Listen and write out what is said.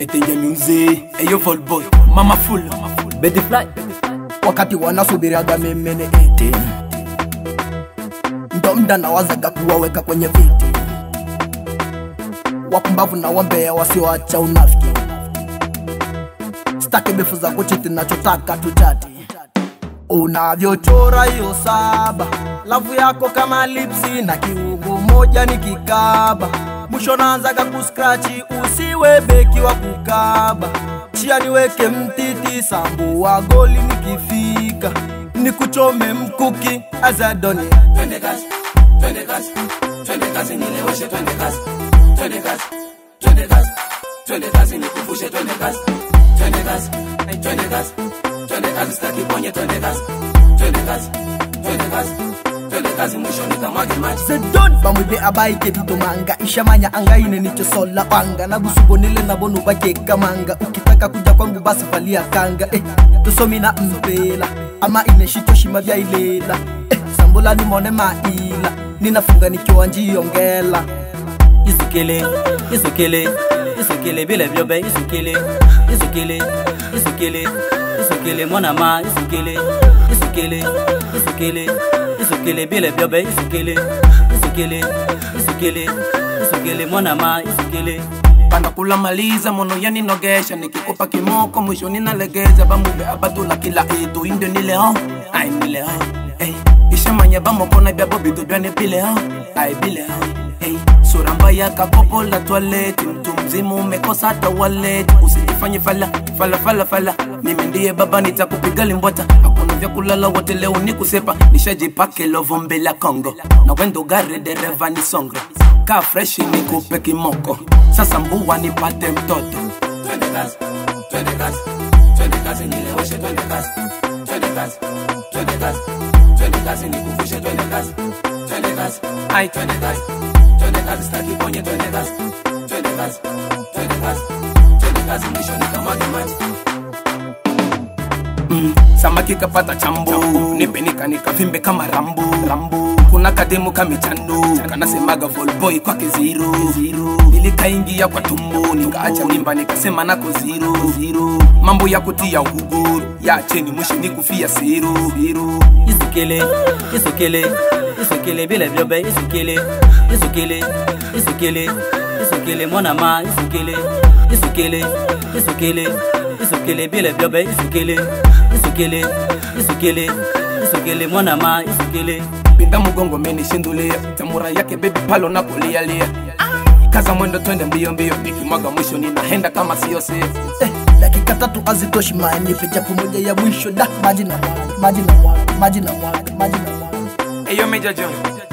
etenja music eyo volboy mama full Betty Fly wakati wanasubiriaga mimene eti ndo mda nawazaga kuwaweka kwenye viti wapumbavu na wambea wasioacha unafiki staki befu za kuchiti nachotaka tuchati unavyochora hiyo saba lavu yako kama lipsi na kiungo moja ni kikaba mwisho naanzaga kuskrachi usiwe beki wa kukaba chia niweke mtiti sambu wa goli nikifika nikuchome mkuki azadoni twende kazi twende kazi twende kazi nileweshe twende kazi twende kazi twende kazi twende kazi nikuvushe twende kazi twende kazi Ay, twende kazi twende kazi staki ponye twende kazi twende kazi twende kazi twende kazi mwisho nikamwage maji sedon bamwibe abaike bitomanga ishamanya angaine nichosola panga nagusubonile nabonu bakekamanga ukitaka kuja kwangu basi valia kanga eh, tusomina mpela ama ineshitoshima vyailela eh, sambula nimone maila ninafunga nikiwa njiongela Isukele Isukele Isukele Bile biobe Isukele Isukele Isukele Isukele Mwana ma Isukele Isukele Isukele Isukele Bile biobe Isukele Isukele Isukele Isukele Mwana ma Isukele panda kula maliza mono yani nogesha nikikupa kimoko mwisho ninalegeza bamube abatula kila itu indio nileo ai nileo ey ishamanya bamokona byabo bitu byane bileo ai bileo ey sura mbaya kapopo la toilette mtu mzima umekosa hata wallet usijifanye fala fala fala fala mimi ndiye baba nitakupiga limbwata hakuna vya kulala wote leo ni kusepa nishajipake lovombe la Kongo na wendo gari dereva ni songre ka fresh nikupe kimoko sasa mbua nipate mtoto twende kazi twende kazi twende kazi nileweshe twende kazi twende kazi twende kazi twende kazi nikuvushe twende kazi twende kazi ai twende kazi twende kazi staki ponye twende kazi twende kazi twende kazi twende kazi mwisho nikamwage maji mm, samaki kapata chambu nipenika nikavimbe kama rambu rambu kuna kademu kamichandu kanasemaga volboy kwake ziro ziro nilikaingia kwa tumbo nikaacha mimba nikasema nako ziro ziro mambo ya kutia uhuguru yacheni mwisho nikufia siro siro Isukele Isukele Isukele Bile biobe Isukele Isukele Isukele Isukele Mwana ma Isukele Isukele Isukele Isukele Bile biobe Isukele Isukele Isukele Isukele Mwana ma Isukele pinda mugongo menishindulia tamura yake bebi palo na kulialia kaza mwendo twende mbio mbio nikimwaga mwisho ninahenda kama sio sio eh, dakika tatu azitoshi manipe japo moja ya mwisho da maji na mwaga maji na mwaga maji na mwaga maji na mwaga eyo meja john